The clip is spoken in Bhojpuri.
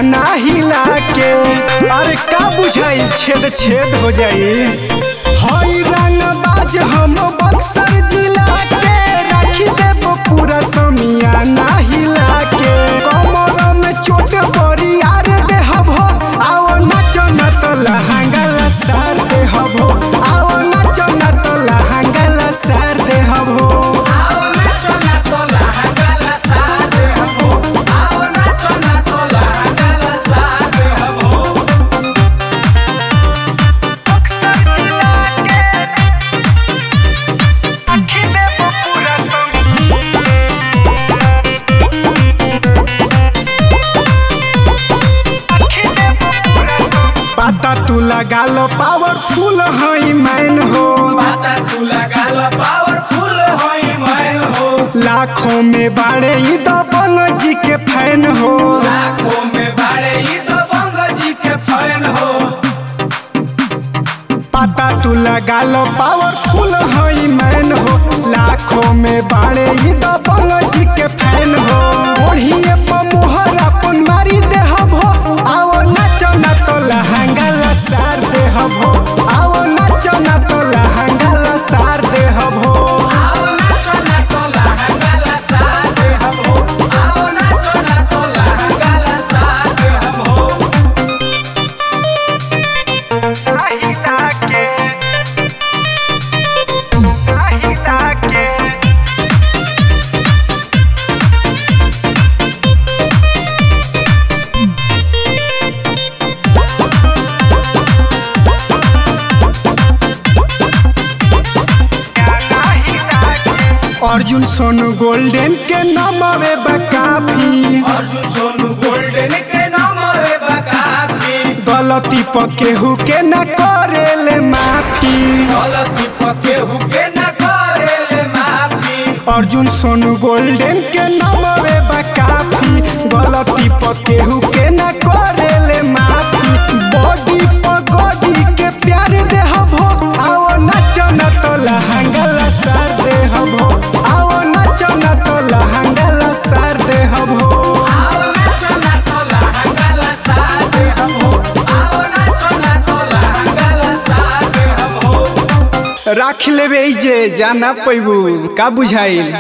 समियाना हिला के अरे का बुझाई छेद छेद हो जाई हई रंग बाज हम बक्सर जिला के राखी देब पूरा समियाना हिला के कमर में चोट बड़ी यार देहब हो आओ नाचो न तो लहंगा लसार देहब हो आओ नाचो न तो लहंगा लसार देहब हो आओ नाचो ना तोला हंगाला सादे हबो आओ नाचो ना तोला हंगाला सादे हबो पाता तू लगा लो पावरफुल हई मैन हो पाता तू लगा लो पावरफुल होई मैन हो लाखों में बाड़े ई दबंग जी के फैन हो लाखों में बाड़े ई तो बंग जी के फैन हो पाता तू लगा लो पावरफुल हई मैन हो लाखों में बाड़े ई दबंग जी के फैन हो ओढ़िए पर मोहर अपन मारी देहब हो आओ नाचो ना तो लहंगा लसार देहब हो आओ नाचो ना तो लहंगा लसार देहब हो आओ नाचो ना तोला हंगाला सादे हबो आओ नाचो ना तोला हंगाला सादे हबो আহিला के আহিला के अर्जुन सोनू गोल्डन के नमवे बकाफी अर्जुन सोनू गोल्डन के नाम रे बकाफी गलती पर केहू के न करेले माफी गलती पके हुके न करेले माफी अर्जुन सोनू गोल्डन के नमवे बकाफी गलती पर केहू के न करेले माफी बॉडी पर गॉडी के प्यार देहब हो आओ नाचो न तो लहंगा लसार देहब हो आओ नाचो न तो लहंगा लसार देहब हो आओ नाचो ना तोला हंगाला सादे हबो आओ नाचो ना तोला हंगाला सादे हबो राख लेबे जे जाना पैबू का बुझाइल